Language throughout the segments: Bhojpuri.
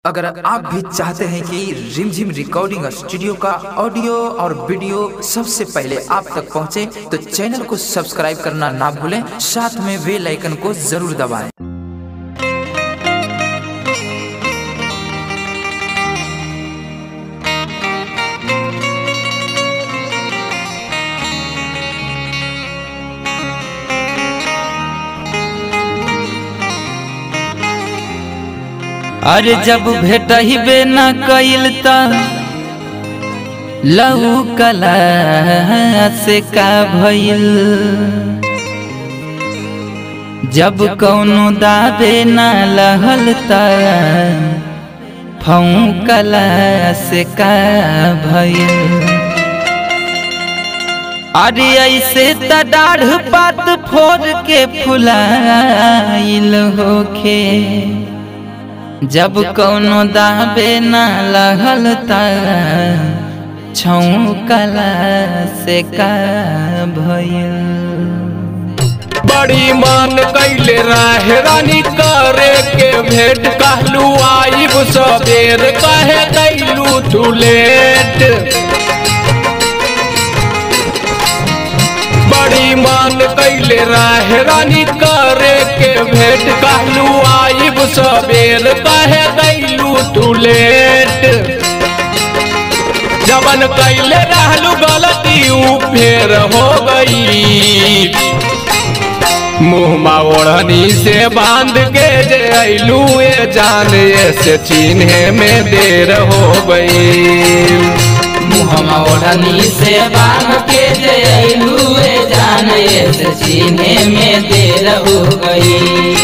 अगर आप भी चाहते हैं कि रिमझिम रिकॉर्डिंग स्टूडियो का ऑडियो और वीडियो सबसे पहले आप तक पहुंचे, तो चैनल को सब्सक्राइब करना ना भूलें साथ में बेल आइकन को जरूर दबाएं। अरे जब भेटहिबे न कइल त लहू कला से का भइल जब कौनो दाबे न लहल त फऊ कला से का भइल अरे ऐसे त डाढ़ पात फोड़ के फुलाइल होखे जब कौनो दाबे न लगल त छौकला से का भइल बड़ी मान कैले रहे रानी करे के भेंट कहलू आइब सबेर कहे कैलू तू लेट बड़ी मान कैले रहे रानी करे के भेंट कहलू आइब सबेर कहे कैलू तू लेट जबन कैले रहलू गलती ऊ फेर हो गई मुँह ओढ़नी से बांध के जे अइलू ए जाने से चिन्हे में देर हो गई मुहमा ओढ़नी से बांध के जे अइलुए जाने से सीने में देर हो गई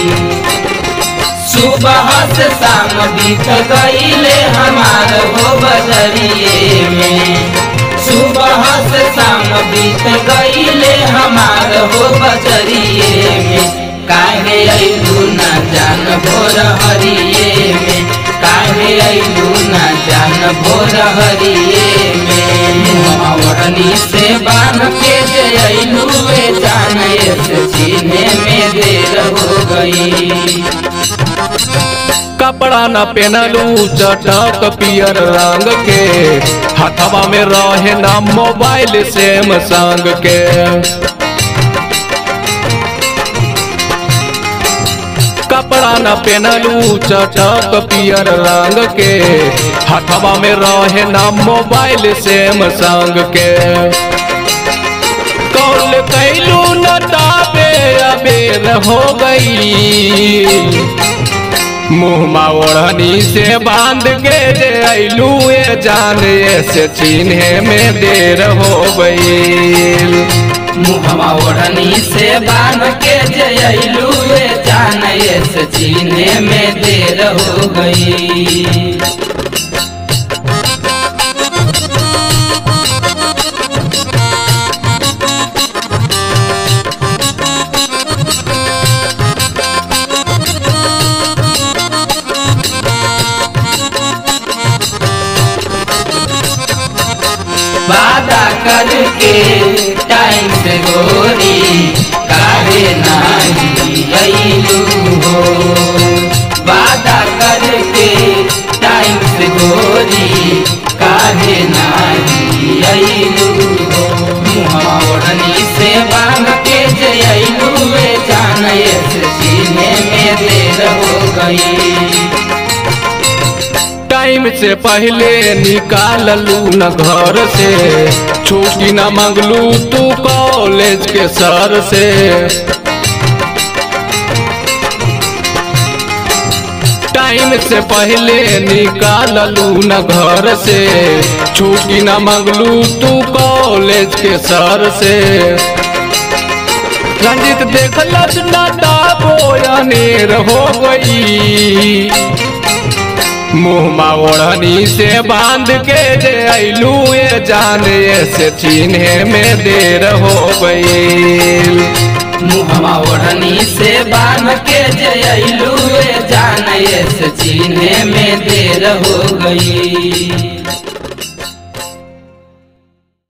सुबह से शाम बीत गईले हमार हो बजरिए में सुबह से शाम बीत गईले हमार हो बजरिए में काहे अइलू ना जान भोर हरिए में काहे अइलू ना जान भोर हरिए में ओढ़नी से बांध के जे अइलू वे जान से सीने में देर हो गई कपड़ा न पहनलू चटक पियर रंग के हथवा में रहे ना मोबाइल सेम संग के कपड़ा न पहनलू चटक पियर रंग के हथवा में रहे ना मोबाइल सेम संग के कौल कैलू न ताबे अबेर हो गई मुँह ओढ़नी से बांध के जे अइलू ए जाने से चिन्हे में देर हो गई मुहमा ओढ़नी से बांध के जे अइलू वे जान से सीने में देर हो गई वादा करके टाइम से गोरी काहे नाही अइलू हो वादा करके टाइम से गोरी काहे नाही अइलू हो मुँह ओढ़नी से बांध के जे अइलू वे जान से सीने में देर हो गई टाइम से पहले निकाल लू न घर से छुट्टी न मंगलू तू कॉलेज के सर से टाइम से पहले निकाल लू न घर से छुट्टी न मंगलू तू कॉलेज के सर से रंजित देखलस न दाबोयानेर हो गई मुँह ओढ़नी से बांध के जे अइलू ए जाने से चिन्हे में देर हो गई मुहमा ओढ़नी से बांध के जे अइलू जान से सीने में देर हो गई